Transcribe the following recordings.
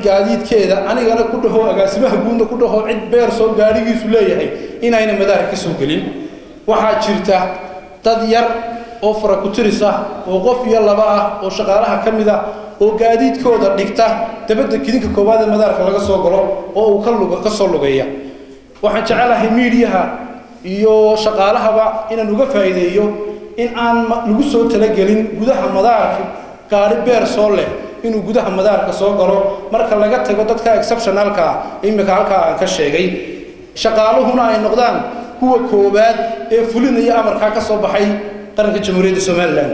gaadiidkeeda anigana ku dhaho agaasimaha guudna ku dhaho cid beer soo gaadhigiisu leeyahay inayna madaarka ka soo gelin waxaa jirta dad yar oo faraku-tiris ah oo qof iyo laba ah oo shaqaalaha ka mid ah oo gaadiidkooda dhigta dabadda kidinka koowaad ee madaarka laga soo galo oo uu ka lug ka soo lugeeya waxaan jecelahay miidiyaha iyo shaqaalahaba inaan uga faa'iideeyo in aan lagu soo talagelin gudaha madaarka gaadhi beer soo leh inuu gudaha madaarka soo galo marka laga tago dadka exceptionalka ah imika halkaa aan ka sheegay shaqaaluhuna ay noqdaan kuwa koowaad ee fulinaya amarkaa ka soo baxay qaranka jamhuuriyadda somalilan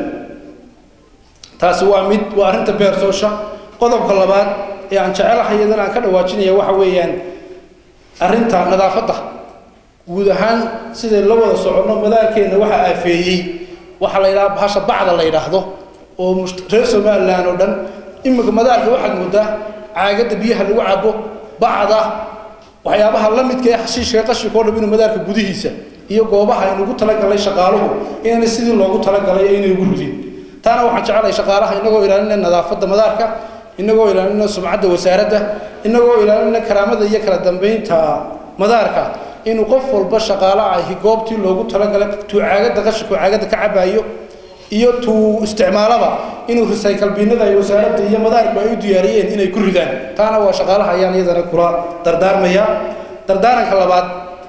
taasi waa mid waa arrinta beersoosha qodobka labaad ee aan jecelahay iyadana aan ka dhawaajinaya waxa weeyaan arrinta nadaafadda guud ahaan siday la wada soconno madaarkeenna waxaa aafeeyey waxaa la yidhaha bahasha bacda la yidhaahdo oo reer somalilan oo dhan imika madaarka waxaad moodaa caagadda biyaha lagu cabo bacda waxyaabaha la midka ee xashiishka qashika o dham inuu madaarka gudihiisa iyo goobaha aynugu talagalay shaqaaluhu inayna sidii loogu talagalay aynay ugu ridin taana waxaan jecelahay shaqaalaha inagoo ilaalinay nadaafadda madaarka inagoo ilaalinay sumcadda wasaaradda inagoo ilaalinay karaamada iyo kala dambeynta madaarka inuu qof walba shaqaalo ahi goobtii loogu talagalay tuu caagadda qashinku caagadda ka cabaayo iyo tuu isticmaalaba inuu recycle binada ay wasaaradda iyo madaarku ay u diyaariyeen inay ku ridaan taana waa shaqaalaha ayaan iyadana kula dardaarmaya dardaaranka labaad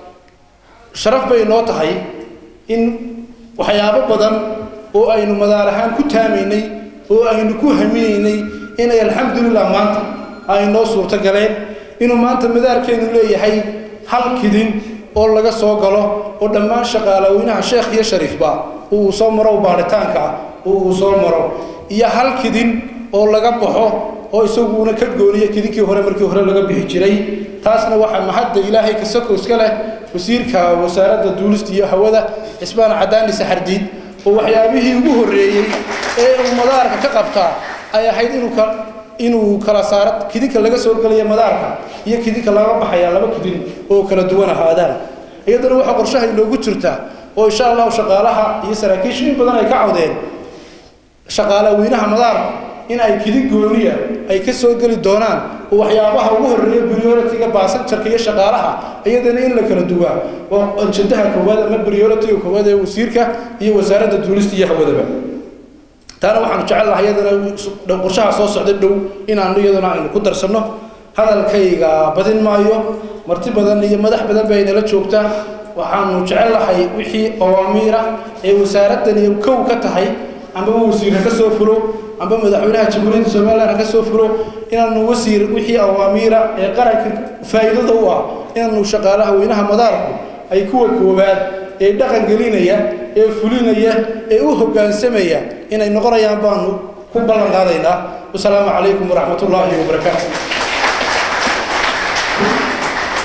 sharaf bay noo tahay in waxyaabo badan oo aynu madaar ahaan ku taamaynay oo aynu ku haminaynay inay alxamdulilah maanta ay noo suurto galeen inuu maanta madaarkeenu leeyahay hal kidin oo laga soo galo oo dhammaan shaqaalaweynaha sheekh iyo shariifba uu soo maro baaritaanka uu soo maro iyo hal kidin oo laga baxo oo isaguna ka gooniya kidinkii hore markii hore laga bixi jiray taasna waxaa mahadda ilaahay kasako iska leh wasiirka wasaaradda duulista iyo hawada cismaan cadaani saxardiid oo waxyaabihii ugu horreeyey ee uu madaarka ka qabtaa ay ahayd inuu ka inuu kala saaro kidinka laga soo gelaya madaarka iyo kidinka laga baxaya laba kidin oo kala duwan ahaadaan iyadana waxaa qorshaha inoogu jirta oo insha allahu shaqaalaha iyo saraakiisha in badan ay ka cawdeen shaqaalaweynaha madaarka in ay kidin gooniya ay ka soo geli doonaan oo waxyaabaha ugu horreeya priority-ga baasanjarka iyo shaqaalaha iyadana in la kala duwaa waa anjadaha koowaad ama priority-ga koowaad ee wasiirka iyo wasaaradda duulista iyo hawadaba taana waxaanu jecel lahay iyadana qorshaha soo socda dhow inaanu iyadana aynu ku darsanno hadalkayga badin maayo marti badan iyo madax badan bay nala joogtaa waxaanu jecel lahay wixii awaamiira ee wasaaraddan iyo kow ka tahay ambaba wasiir ha ka soo fulo amba madaxweynaha jamhuuriyadda somalilan ha ka soo fulo inaanu wasiir wixii awaamiira ee qaranka faa'iidada u ah inaanu shaqaalaha weynaha madaarku ay kuwa koowaad ee dhaqan gelinaya ee fulinaya ee u hoggaansamaya inay noqonayaan baanu ku ballan qaadaynaa wasalaamu calaykum waraxmat ullaahi wabarakaatu